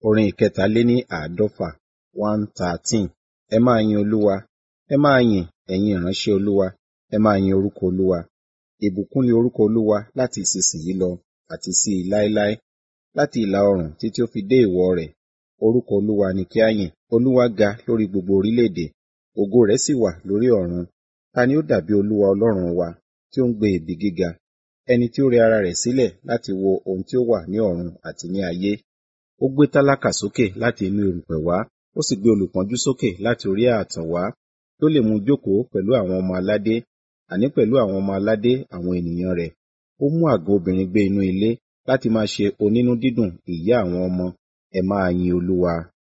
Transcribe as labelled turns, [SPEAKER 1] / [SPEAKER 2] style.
[SPEAKER 1] Orin ìkẹtàléní àádọ́fà one thirteen. Ẹ máa yin Olúwa. Ẹ máa yìn, ẹ̀yin ìránṣẹ́ Olúwa. Ẹ máa yin orúkọ Olúwa. Ìbùkún ni orúkọ Olúwa láti ìsinsìnyí lọ àti sí i láéláé. Láti ìlà oòrùn títí ó fi dé ìwọ̀ rẹ̀. Orúkọ Olúwa ni kí á yìn. Olúwa ga lórí gbogbo orílẹ̀-èdè. Ògo rẹ̀ sì wà lórí ọ̀run. Ta ni ó dàbí Olúwa Ọlọ́run wa, tí ó ń gbé ibi gíga, ẹni tí ó rẹ ara rẹ̀ sílẹ̀ láti wo ohun tí ó wà ní ọ̀run àti ní ayé? Ó gbé tálákà sókè láti inú erùpẹ̀ wá, ó sì gbé olùpọ́njú sókè láti orí ààtàn wá, kí ó lè mú jókòó pẹ̀lú àwọn ọmọ aládé, àní pẹ̀lú àwọn ọmọ aládé àwọn ènìyàn rẹ̀. Ó mú àgọ́ obìnrin gbé inú ilé láti máa ṣe onínú dídùn ìyá àwọn ọmọ. Ẹ máa yin Olúwa.